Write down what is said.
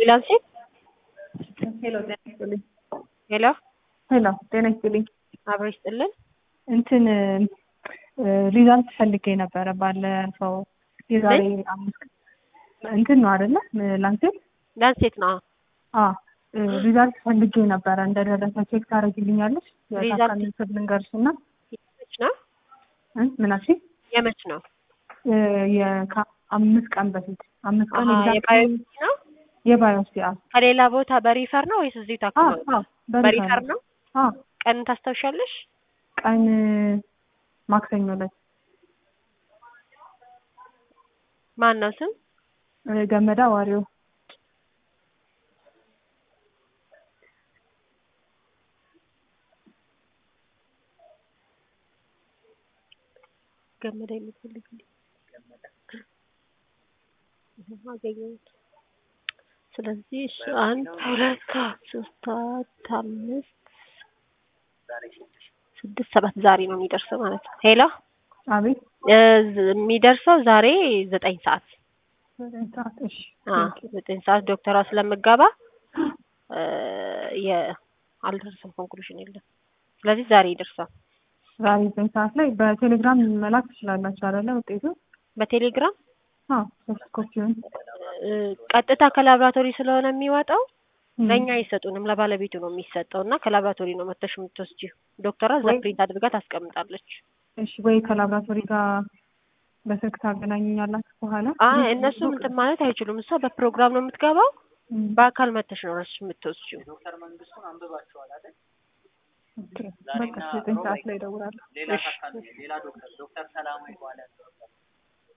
ላንሴት ሄሎ ጤና ይስጥልኝ። ሄሎ ሄሎ ጤና ይስጥልኝ። አብሮ ይስጥልን። እንትን ሪዛልት ፈልጌ ነበረ ባለፈው የዛሬ አምስት እንትን ነው አይደለ ላንሴት ላንሴት ነው። አ ሪዛልት ፈልጌ ነበረ እንደደረሰ ቼክ ታደርጊልኛለሽ? ሪዛልት- የታካሚ ስም ልንገርሽ እና የመች ነው እ ምን አልሽኝ? የመች ነው? የአምስት ቀን በፊት አምስት ቀን አሀ፣ exactly የባዮሎጂ ነው። የባዮስ ያ ከሌላ ቦታ በሪፈር ነው ወይስ እዚሁ አ ታክሞ? አ በሪፈር ነው። አ ቀን ታስታውሻለሽ? ቀን ማክሰኞ ዕለት ማን ነው ስም? ገመዳ ዋሪው ገመዳ የምትፈልግልኝ አገኘሁት። ስለዚህ እሺ አንድ ሁለት ሶስት አራት አምስት ስድስት ሰባት ዛሬ ነው የሚደርሰው ማለት ነው። ሄሎ አቤት እ ዝ- የሚደርሰው ዛሬ ዘጠኝ ሰዓት ዘጠኝ ሰዓት እሺ አ ዘጠኝ ሰዓት ዶክተሯ ስለምገባ እ የ አልደረሰም ኮንክሉዥን የለም። ስለዚህ ዛሬ ይደርሳል። ዛሬ ዘጠኝ ሰዓት ላይ በቴሌግራም መላክ ትችላላችሁ አይደለ ውጤቱ በቴሌግራም አዎ ሶፍት ኮፒውን እ ቀጥታ ከላብራቶሪ ስለሆነ የሚወጣው ም። ለእኛ አይሰጡንም፣ ለባለቤቱ ነው የሚሰጠው እና ከላብራቶሪ ነው መተሽ የምትወስጂው። ዶክተሯ እዛ ወይ- ፕሪንት አድርጋ ታስቀምጣለች። እሺ ወይ ከላብራቶሪ ጋር በስልክ ታገናኙኛላችሁ በኋላ አይ እነሱ እንትን ማለት አይችሉም። እሷ በፕሮግራም ነው የምትገባው። ም። በአካል መተሽ ነው ራስሽ የምትወስጂው። ኦኬ በቃ ዘጠኝ ሰዓት ላይ እደውላለሁ ሌላ ታካሚ ሌላ ዶክተር ዶክተር ሰላሙ ይባላል።